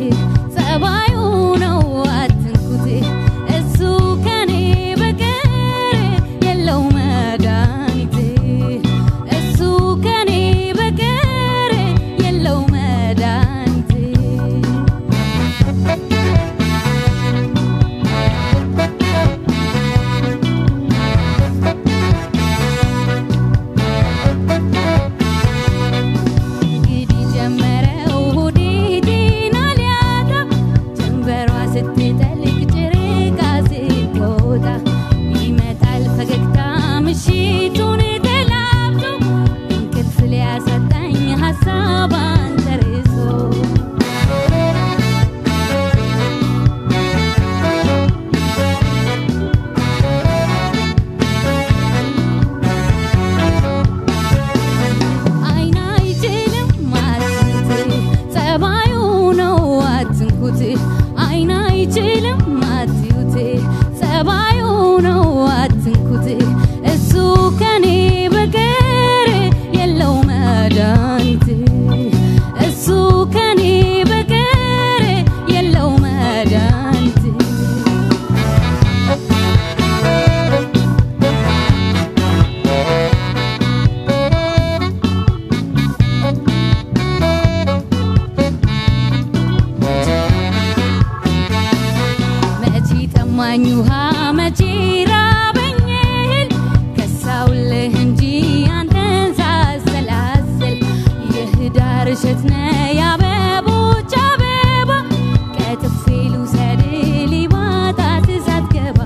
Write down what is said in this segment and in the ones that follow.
ጸባዩ ነው አትንኩት እሱ ከኔ በቀር የለው መድኃኒት እሱ ከኔ በቀር የለው መድኃኒት እንግዲህ ጀመረው ሆዴ ጤና ሊያጣ ጀንበሯ ስትጠልቅ ጨረቃ ስትወጣ ይመጣል ፈገግታ ምሽቱን ተላብሶ እንቅልፍ ሊያሳጣኝ ሀሳብ አንተርሶ አይን አይችልም አትንኩት ጸባዩ ነው አትንኩት አይን አይችልም አትዩት ጸባዩ ነው አትንኩት እሱ ከኔ በቀር የለው መድኃኒት እሱ ከኔ በቀር የለው መድኃኒት መቼ ጠማኝ ውሃ መቼ ራበኝ እህል ከሳውልህ እንጂ አንተን ሳሰላስል የህዳር እሸት ነህ የአበቦች አበባ ቀጥፌ ልውሰድ ሊባጣት ሳትገባ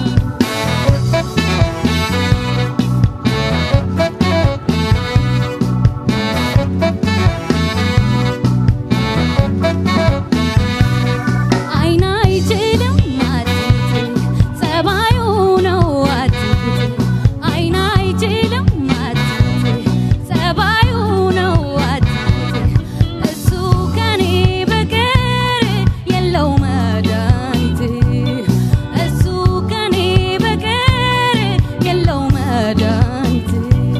አይን አይችልም አትንኩት ጸባዩ ነው አትንኩት አይን አይችልም አትንኩት ጸባዩ ነው አትንኩት እሱ ከኔ በቀር የለው መድኃኒት እሱ ከኔ በቀር የለው መድኃኒት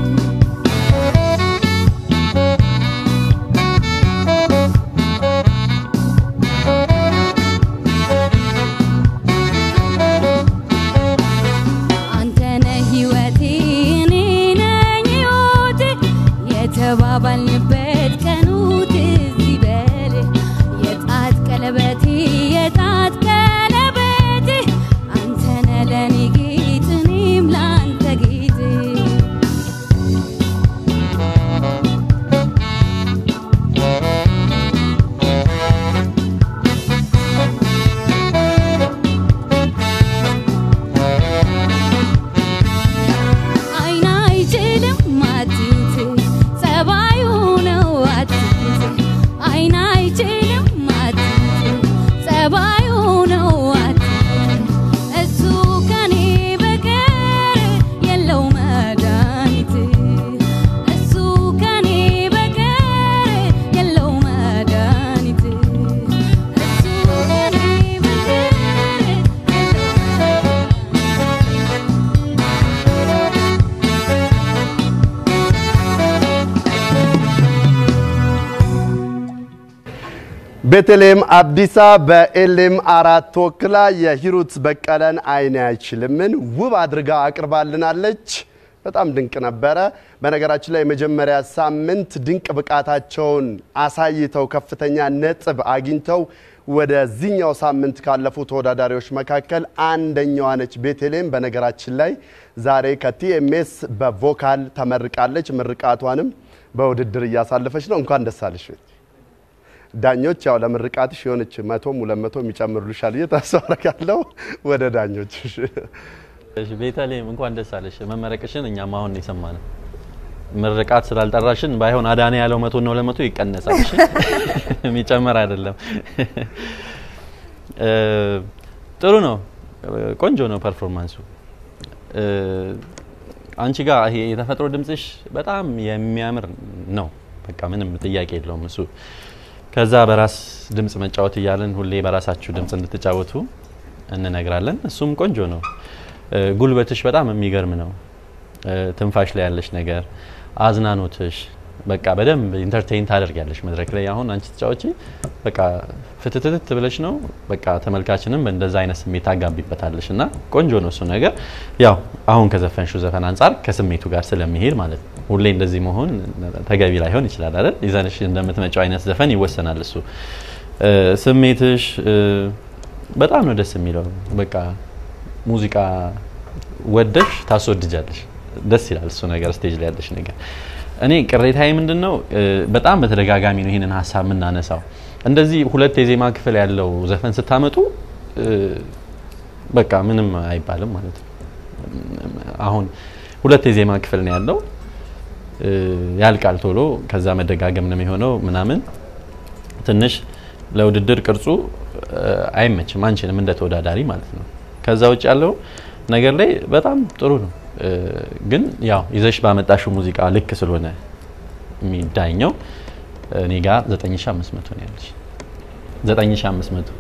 አንተ ነህ ህይወቴ እኔ ነኝ ህይወቴ የተባባልንበት ቀኑ ትዝ ይበል የጣት ቀለበቴ የጣት ቀለበቴ አንተ ነህ ለኔ ጌጥ እኔም ለአንተ ጌጥ አይን አይችልም አትዩት ጸባዩ ነው አትዩት አይን አይችልም አትዩት ጸባዩ ነው አትዩት እሱ ከኔ በቀር የለው መድኃኒት እሱ ከኔ በቀር የለው መድኃኒት እሱ ከኔ በቀር ቤተልሔም አብዲሳ በኤልኤም አራት ተወክላ የሂሩት በቀለን አይን አይችልምን ውብ አድርጋ አቅርባልናለች። በጣም ድንቅ ነበረ። በነገራችን ላይ የመጀመሪያ ሳምንት ድንቅ ብቃታቸውን አሳይተው ከፍተኛ ነጥብ አግኝተው ወደዚህኛው ሳምንት ካለፉ ተወዳዳሪዎች መካከል አንደኛዋ ነች ቤተልሔም። በነገራችን ላይ ዛሬ ከቲኤምኤስ በቮካል ተመርቃለች። ምርቃቷንም በውድድር እያሳለፈች ነው። እንኳን ደስ አለሽ ቤት ዳኞች ያው ለምርቃትሽ የሆነች መቶም ሁለት መቶ የሚጨምሩልሻል ብዬ ተስፋ አደርጋለሁ። ወደ ዳኞች እሺ ቤተልሔም እንኳን ደስ አለሽ። መመረቅሽን እኛም አሁን ነው የሰማነው። ምርቃት ስላልጠራሽን ባይሆን አዳነ ያለው መቶ ነው ለመቶ ይቀነሳል። እሺ የሚጨመር አይደለም። እ ጥሩ ነው፣ ቆንጆ ነው ፐርፎርማንሱ። እ አንቺ ጋር ይሄ የተፈጥሮ ድምጽሽ በጣም የሚያምር ነው። በቃ ምንም ጥያቄ የለውም እሱ። ከዛ በራስ ድምጽ መጫወት እያለን ሁሌ በራሳችሁ ድምጽ እንድትጫወቱ እንነግራለን። እሱም ቆንጆ ነው። እ ጉልበትሽ በጣም የሚገርም ነው። እ ትንፋሽ ላይ ያለሽ ነገር፣ አዝናኖትሽ፣ በቃ በደንብ ኢንተርቴይን ታደርጊያለሽ መድረክ ላይ አሁን አንቺ ተጫዋች በቃ ፍትትትት ብለሽ ነው በቃ ተመልካችንም በእንደዛ አይነት ስሜት ታጋቢበታለሽ እና ቆንጆ ነው እሱ ነገር ያው አሁን ከዘፈንሽው ዘፈን አንጻር ከስሜቱ ጋር ስለሚሄድ ማለት ነው ሁሌ እንደዚህ መሆን ተገቢ ላይሆን ይችላል አይደል ይዘንሽ እንደምትመጪው አይነት ዘፈን ይወሰናል እሱ እ፣ ስሜትሽ እ፣ በጣም ነው ደስ የሚለው በቃ ሙዚቃ ወደሽ ታስወድጃለሽ ደስ ይላል እሱ ነገር ስቴጅ ላይ ያለሽ ነገር እኔ ቅሬታዬ ምንድን ነው እ፣ በጣም በተደጋጋሚ ነው ይህንን ሀሳብ የምናነሳው እንደዚህ ሁለት የዜማ ክፍል ያለው ዘፈን ስታመጡ እ፣ በቃ ምንም አይባልም ማለት ነው አሁን ሁለት የዜማ ክፍል ነው ያለው እ፣ ያልቃል ቶሎ ከዛ መደጋገም ነው የሚሆነው ምናምን ትንሽ ለውድድር ቅርጹ እ፣ አይመችም አንችልም እንደ ተወዳዳሪ ማለት ነው ከዛ ውጭ ያለው ነገር ላይ በጣም ጥሩ ነው እ፣ ግን ያው ይዘሽ ባመጣሽው ሙዚቃ ልክ ስለሆነ የሚዳኘው እኔ ጋር 9500 ነው ያለሽ 9500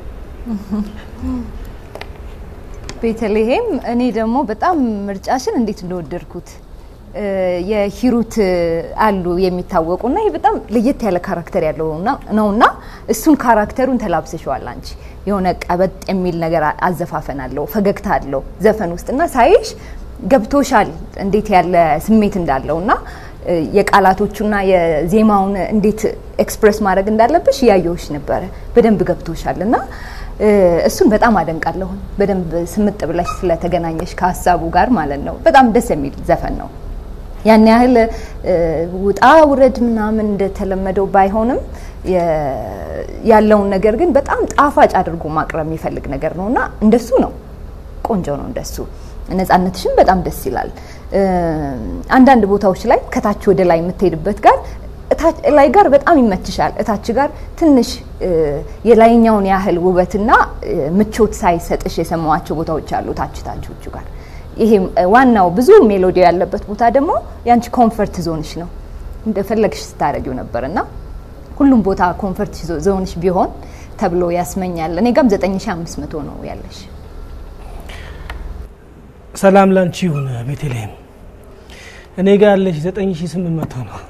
ቤተልሔም እኔ ደግሞ በጣም ምርጫሽን እንዴት እንደወደድኩት እ፣ የሂሩት አሉ የሚታወቁና ይህ በጣም ለየት ያለ ካራክተር ያለው ና- ነውና እሱን ካራክተሩን ተላብሰሸዋል አንቺ የሆነ ቀበጥ የሚል ነገር አ- አዘፋፈን አለው ፈገግታ አለው ዘፈን ውስጥ እና ሳይሽ ገብቶሻል እንዴት ያለ ስሜት እንዳለው እና እ፣ የቃላቶቹና የዜማውን እንዴት ኤክስፕሬስ ማድረግ እንዳለብሽ እያየሁሽ ነበረ በደንብ ገብቶሻል እና እ፣ እሱን በጣም አደንቃለሁ በደንብ ስምጥ ብለሽ ስለተገናኘሽ ከሀሳቡ ጋር ማለት ነው በጣም ደስ የሚል ዘፈን ነው ያን ያህል እ፣ ውጣ ውረድ ምናምን እንደተለመደው ባይሆንም የ- ያለውን ነገር ግን በጣም ጣፋጭ አድርጎ ማቅረብ የሚፈልግ ነገር ነው እና እንደሱ ነው ቆንጆ ነው እንደሱ ነጻነትሽም በጣም ደስ ይላል እ፣ አንዳንድ ቦታዎች ላይ ከታች ወደ ላይ የምትሄድበት ጋር እታች ላይ ጋር በጣም ይመችሻል እታች ጋር ትንሽ እ፣ የላይኛውን ያህል ውበትና እ፣ ምቾት ሳይሰጥሽ የሰማዋቸው ቦታዎች አሉ ታች ታቾቹ ጋር ይሄ እ፣ ዋናው ብዙ ሜሎዲ ያለበት ቦታ ደግሞ ያንቺ ኮንፈርት ዞንሽ ነው እንደፈለግሽ ስታደርጊው ነበር እና ሁሉም ቦታ ኮንፈርት ዞ- ዞንሽ ቢሆን ተብሎ ያስመኛል እኔ ጋም 9500 ነው ያለሽ ሰላም ላንቺ ይሁን ቤተልሔም። እኔ ጋር ያለሽ 9800 ነው።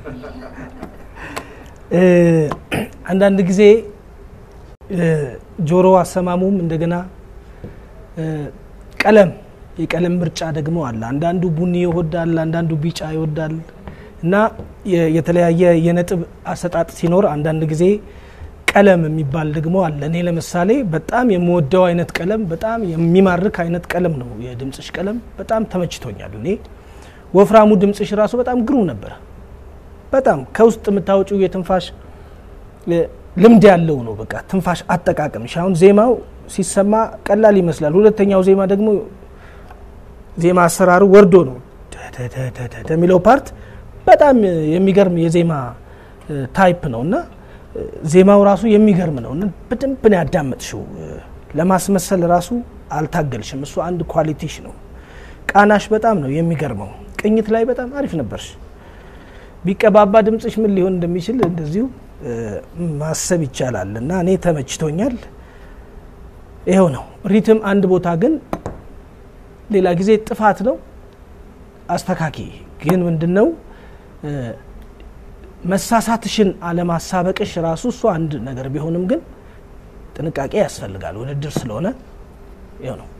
እ፣ አንዳንድ ጊዜ እ፣ ጆሮ አሰማሙም እንደገና እ፣ ቀለም የቀለም ምርጫ ደግሞ አለ። አንዳንዱ ቡኒ ይወዳል፣ አንዳንዱ ቢጫ ይወዳል እና የ- የተለያየ የነጥብ አሰጣጥ ሲኖር አንዳንድ ጊዜ ቀለም የሚባል ደግሞ አለ። እኔ ለምሳሌ በጣም የምወደው አይነት ቀለም በጣም የሚማርክ አይነት ቀለም ነው የድምፅሽ ቀለም። በጣም ተመችቶኛል። እኔ ወፍራሙ ድምፅሽ ራሱ በጣም ግሩም ነበረ። በጣም ከውስጥ የምታወጪው የትንፋሽ እ፣ ልምድ ያለው ነው። በቃ ትንፋሽ አጠቃቀምሽ አሁን ዜማው ሲሰማ ቀላል ይመስላል። ሁለተኛው ዜማ ደግሞ ዜማ አሰራሩ ወርዶ ነው ደደደደደ የሚለው ፓርት በጣም የሚገርም የዜማ እ፣ ታይፕ ነው እና እ፣ ዜማው ራሱ የሚገርም ነው እና በደንብ ነው ያዳመጥሽው። እ፣ ለማስመሰል ራሱ አልታገልሽም። እሱ አንድ ኳሊቲሽ ነው። ቃናሽ በጣም ነው የሚገርመው። ቅኝት ላይ በጣም አሪፍ ነበርሽ። ቢቀባባ ድምፅሽ ምን ሊሆን እንደሚችል እንደዚሁ እ፣ ማሰብ ይቻላል እና እኔ ተመችቶኛል። ይኸው ነው። ሪትም አንድ ቦታ ግን ሌላ ጊዜ ጥፋት ነው አስተካኪ። ግን ምንድን ነው እ፣ መሳሳትሽን አለማሳበቅሽ ራሱ እሱ አንድ ነገር ቢሆንም ግን ጥንቃቄ ያስፈልጋል። ውድድር ስለሆነ ይኸው ነው።